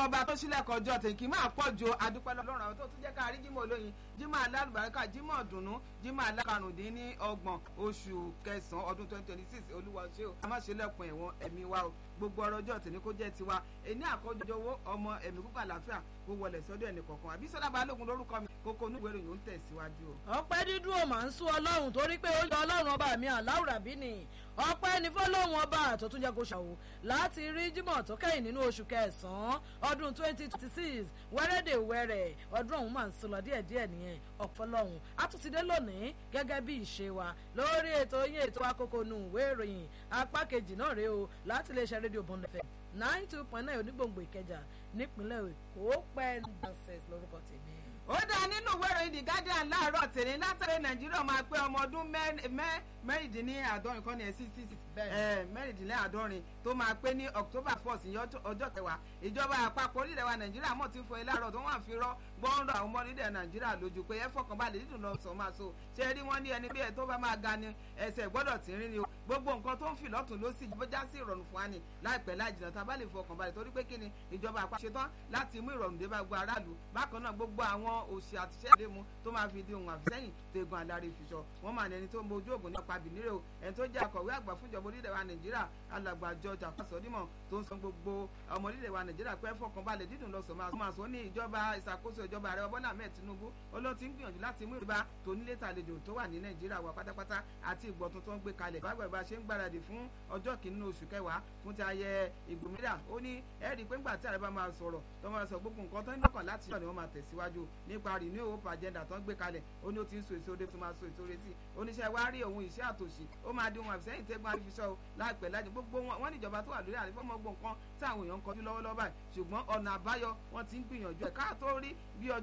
ọlọ́run ọba tó sílẹ̀ kọjọ́ tèkì máa pọ̀ ju adúpẹ́ lọ́rùn àwọn tó tún jẹ́ ká rí jímọ̀ olóyin jímọ̀ alálùbáríkà jímọ̀ dùnú jímọ̀ alákarùndínlọ́gbọ̀n oṣù kẹsàn-án ọdún twenty twenty six olúwa ṣé o a má ṣe lẹ́kùn ẹ̀wọ̀n ẹ̀mí wa o gbogbo ọrọ̀ ọjọ́ tèmi kó jẹ́ tiwa èní àkọ́jọ owó ọmọ ẹ̀mí púpọ̀ àlàáfíà kó wọlé sọ́dọ̀ ẹnì kọ̀ọ̀kan àbí sọ́dọ̀ balógun lórúkọ mi kókó onúwèé ìròyìn ó ń tẹ̀síwájú o. ọpẹ́ dídùn ò máa ń sún ọlọ́run torí pé ó yọ ọlọ́run ọba mi àláwùrà bí ni ọpẹ́ ní fọlọ́run ọba tó tún jẹ́ kó ṣàwò láti rí jímọ̀ tó kẹ́yìn nínú oṣù kẹsàn-án ọdún twenty twenty six wẹ́rẹ́dẹ̀ wẹ́rẹ́ ọdún ọ̀hún máa ń sọ lọ díẹ̀díẹ̀ nìyẹn ọ̀pọ̀lọ́hún àtúntìdé lónìí gẹ́gẹ́ bí ìṣe wa lórí ètò yín ètò akókò nù ìwé ìròyìn apá kejì náà rèé o láti iléeṣẹ́ rédíò bond fm nine two point nine onígbòǹgbò ìkẹjà nípínlẹ̀ èkó pẹ́ nonsense lórúkọ tèmi ó dá nínú ìwé ìròyìn the guardian láàárọ̀ tèmi látàrí nàìjíríà máa pé ọmọ ọdún mẹ́rìndínláàádọ́rin kan ní ẹ̀sìn six mẹ́rìndínláàádọ́rin tó máa pé ní october first ọjọ́ kẹwàá ìjọba àpapọ̀ orílẹ̀ wa nàìjíríà mọ̀ tí ń fọ ilé àárọ̀ tó wọ́n fi rọ́ gbọ́nrọ̀ àwọn ọmọ orílẹ̀ nàìjíríà lójú pé ẹ fọkànbalẹ̀ dídùn lọ sọ máa so ṣe rí wọn ní ẹni bí ẹ tó bá máa ga ni ẹsẹ̀ gbọ́dọ̀ tí ń rí ni o gbogbo nǹkan tó ń fi lọ́tún ló sì bójá sí ìrọ̀rùn fún wa ni láìpẹ́ láì jìnnà tá a bá lè fọkànbalẹ̀ torí pé kí ni ìjọba àpapọ̀ ṣetán láti mú ìrọ̀rùn dé bá gbogbo aráàlú bákan náà gbogbo àwọn òṣì àtiṣẹ́ àdému tó máa fi di ohun àfisẹ́yìn tegun alárí fiṣọ wọn máa ní ẹni tó ń bojú ògùn náà pa bìnírè o ẹni tó jẹ́ akọ̀wé àgbà fúnjọba orílẹ̀ wa nàìjíríà alàgbà george àpàsọ́dímọ̀ tó ń san gbogbo ọmọ orílẹ̀ wa nàìjíríà pé fọkànbalẹ̀ dídùn lọ́sọ̀ máa sọ ní ìjọba ìṣàkóso ìjọba ààrẹ bọ́lá ahmed tinubu olóhùn ti ń gbìyànjú láti mú ìrìbá tó nílé tàlejò tó wà ní nàìjíríà wà pátápátá àti ìgbọ̀ tuntun gbé kalẹ̀ bágbà bá ṣe ń gbáradì fún ọjọ́ kìíní oṣù kẹwàá fún ti ayẹ ìgbòmírà ó ní ẹ̀rí pé ńgbà tí ààrẹ bá máa sọ̀rọ̀ tó máa sọ gbogbo nǹkan tó ń lọ́kàn láti ṣọ́ ni wọ́n máa tẹ̀síwájú nípa renew hope agenda tó ń gbé kalẹ̀ ó ní ó ti ń so èso ode tó máa so èso retí oníṣẹ́ wa rí òun ìṣẹ́ àtòṣì ó máa di ohun àfisẹ́yìn tẹ́gbọ́n àrífiṣọ́ láìpẹ́ láti gbogbo wọn níjọba tó wà lórí àrífọ́mọ́ gbọ̀ǹkan tí àwọn èèyàn ń kọjú lọ́wọ́lọ́wọ́ báyìí ṣùgbọ́n ọ̀nà àbáyọ wọn ti ń gbìyànjú ẹ̀ káà tó rí bí ọjọ́